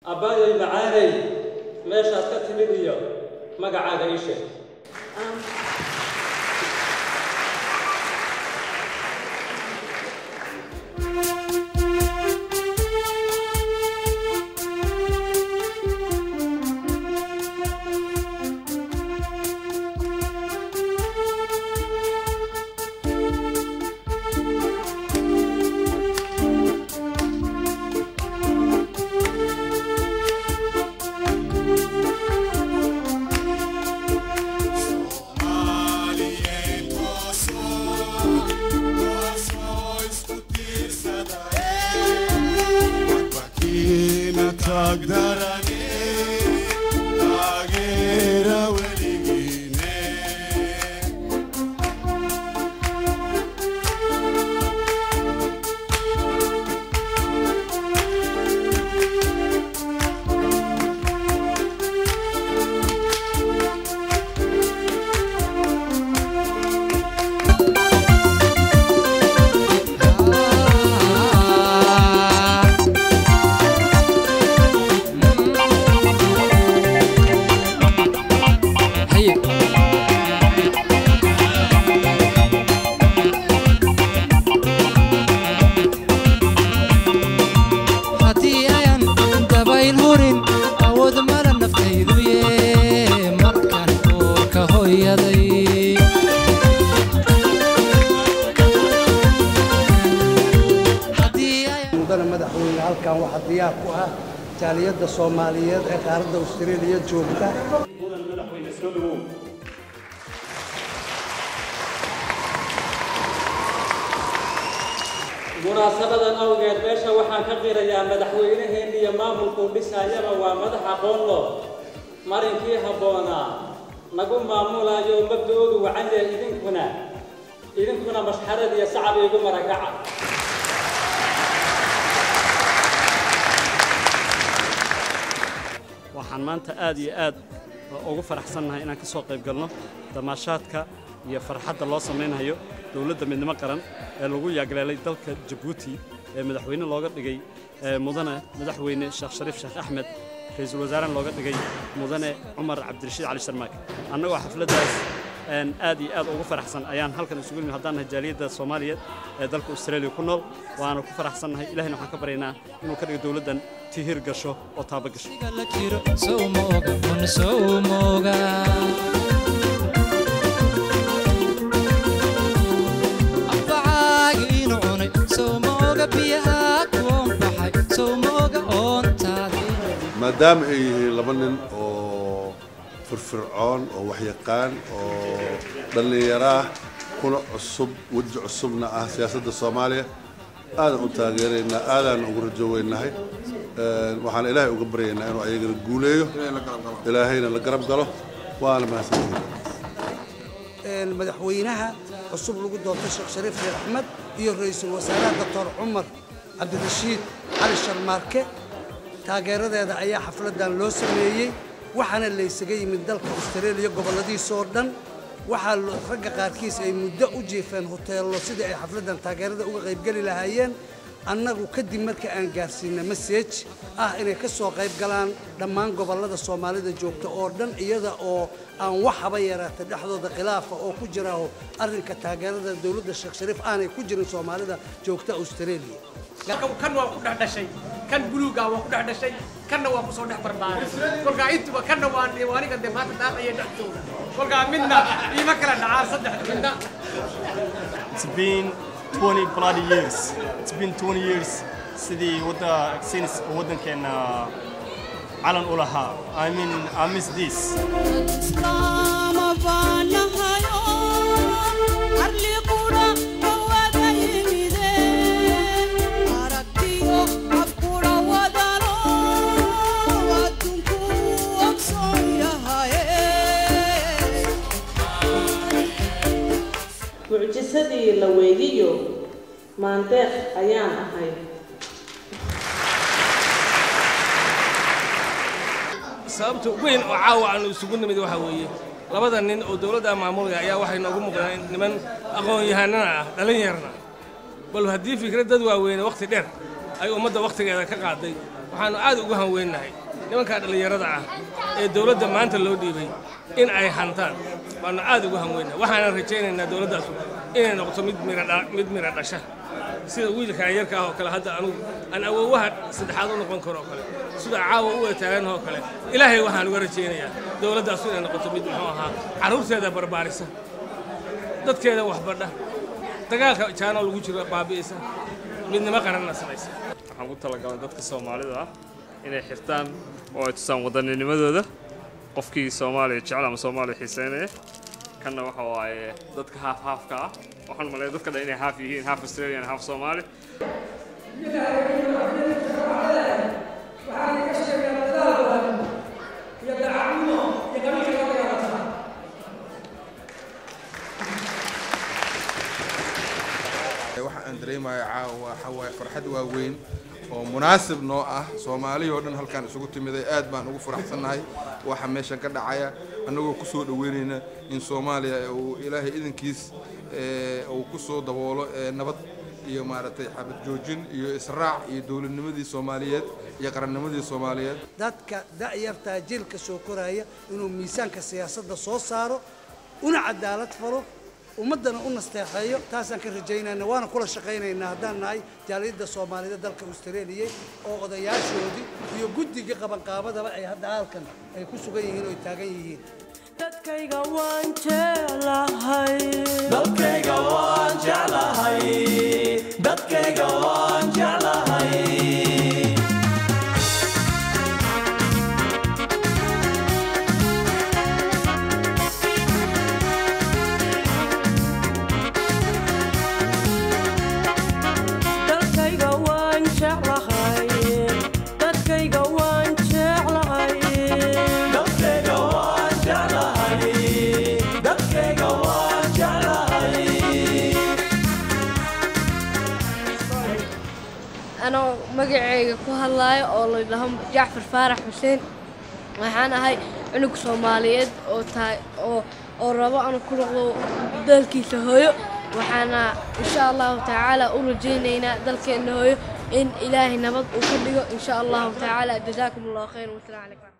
abbaayay macaanay meeshaad ka timid iyo magacaaga ii sheeg haddii ayan dabayl hurin awood mala naftaydu yee markaan uurka hooyaday mudana madaxweyne halkan waxaa diyaar ku ah jaaliyadda soomaaliyeed ee qaaradda austraeliya joogta mudan madaxweyne soo dhawow munaasabadan awgeed meesha waxaan ka qirayaa madaxweynaheenna iyo maamulkuu dhisaayaba waa madax aqoon loo marinkii habboonaa nagu maamulayo mabda'oodu wacan yahay idinkuna idinkuna mashxarad iyo sacab iigu maragaca waxaan maanta aad iyo aad ugu faraxsannahay inaan ka soo qayb galno damaashaadka iyo farxadda loo samaynayo dowladda midnimo qaran ee lagu yaagleelay dalka jabuuti ee madaxweyne looga dhigay ee mudane madaxweyne sheekh shariif sheekh axmed ra-iisul wasaarena looga dhigay mudane cumar cabdirashiid cali sharmaake annagoo xafladdaas een aad iyo aad ugu faraxsan ayaan halkan isugu nimid haddaan nahay jaaliyadda soomaaliyeed ee dalka australia ku nool waana ku faraxsannahay ilahina waxaan ka baryaynaa inuu ka dhigo dowladdan tihir gasho oo taaba gasho la jiro sow mooga kun sow mooga anfacaagi inu cunay sow mooga biyaha kuon baxay sow mooga oontaadi maadaama ay yihiin laba nin oo firfircoon oo waxyaqaan oo dhallinyaraah kuna cusub weji cusubna ah siyaasadda soomaaliya aadan u taageeraynaa aadaan ugu rajoweynahay waxaan ilaahay uga baryaynaa inuu ayagana guuleeyo ilaahayna la garab galo waana mahadsantihiin madaxweynaha cusub lagu doortay sheekh shariif sheekh axmed iyo ra-iisul wasaaraha doctor cumar cabdirashiid cali sharmaarke taageeradeeda ayaa xafladdan loo sameeyey waxaana laysaga yimid dalka austraeliya gobolladiisa oo dhan waxaa lo- ragga qaarkiis ay muddo u jiifeen hoteello sidii ay xafladdan taageerada uga qaybgeli lahaayeen annagu kadib markii aan gaarsiina masej ah inay ka soo qayb galaan dhammaan gobollada soomaalida joogta oo dhan iyada oo aan wax haba yaraata dhexdooda khilaafa oo ku jira oo arrinka taageerada dowladda sheekh shariif aanay ku jirin soomaalida joogta australia kan waa ku dhex dhashay kan buluuga waa ku dhex dhashay kanna waa kusoo dhex barbaaray kolkaa intuba kanna waa waa aniga dee maanta daaqaya dhexdooda kolkaa midna iima kala dhacaan saddex midna It's been 20 bloody years. It's been 20 years sidii wadda since waddankeena calan u lahaa. I mean, I miss this. mucjisadii la weydiyo maandeeq ayaan ahay sababta weyn oo caawa aanu isugu nimid waxa weeye labada nin oo dowladda maamulaya ayaa waxay noogu muuqdaan niman aqoon-yahanana ah dhallinyarna bal haddii fikrad dad waaweyne wakhti dheer ay ummadda wakhtigeeda ka qaaday waxaanu aad ugu hanweynahay nimankaa dhallinyarada ah ee dowladda maanta loo dhiibay in ay hantaan baanu aad ugu hanweynahay waxaanan rajaynaynaa dowladdaasu inay noqoto mid mira dha- mid mira dhasha sida wiilkan yarka ah oo kale hadda anugu aan awoowaha saddexaad u noqon karo oo kale sida caawa u wataagan oo kale ilaahay waxaan uga rajaynayaa dowladdaasu inay noqoto mid muxuu ahaa carruurteeda barbaarisa dadkeeda waxbadha dagaalka jaanoo lagu jiro baabi'isa midnimo qaranna samaysa waxaan ku talagalay dadka soomaalida ah inay xirtaan oo ay tusaan wadanninimadooda qofkii soomaaliya jecel ama soomaaliya xiiseynaya kanna waxa waaye dadka haaf haafka ah waxaan maleeya dadka dhan inay haaf yihiin haaf australian haaf soomaali waxa aan dareemayo caawa waxa waaye farxad waaweyn oo munaasib noo ah soomaalihii oo dhan halkaan isugu timiday aad baan ugu faraxsannahay waxa meeshan ka dhacaya annagoo ku soo dhoweynayna in soomaaliya uu ilaahay idankiis ee, uu ku soo daboolo ee, nabad iyo maaragtay xabad joojin iyo israac iyo dowladnimadii soomaaliyeed iyo qarannimadii soomaaliyeed dadka da'yartaa jiilka soo koraya inuu miisaanka siyaasadda soo saaro una cadaalad falo ummaddana u nasteexeeyo taasaan ka rajaynayna waana kula shaqaynaynaa haddaan nahay jaaliyadda soomaaliyeed dalka australia oo odayaashoodii iyo guddiga qabanqaabadaba ay hadda halkan ay ku sugan yihiin oo ay taagan yihiin dadkayga waan jeclahay dalkayga waan jeclahay dadkayga waan jeclahay dalkayga waan jeclahay dadkayga waan jeclahay dalkayga waan jeclahay dadkayga waan jeclahay anoo magacayga ku hadlaayo oo la dhaho jacfar faarax xuseen waxaan ahay cunug soomaaliyeed oo tahay oo oo rabo inuu ku noqdo dalkiisa hooyo waxaana insha allahu tacaala u rajaynaynaa dalkeenna hooyo in ilaahay nabad uu ka dhigo insha allahu tacaala jazaakum allahu khayr wasalaamu calaykum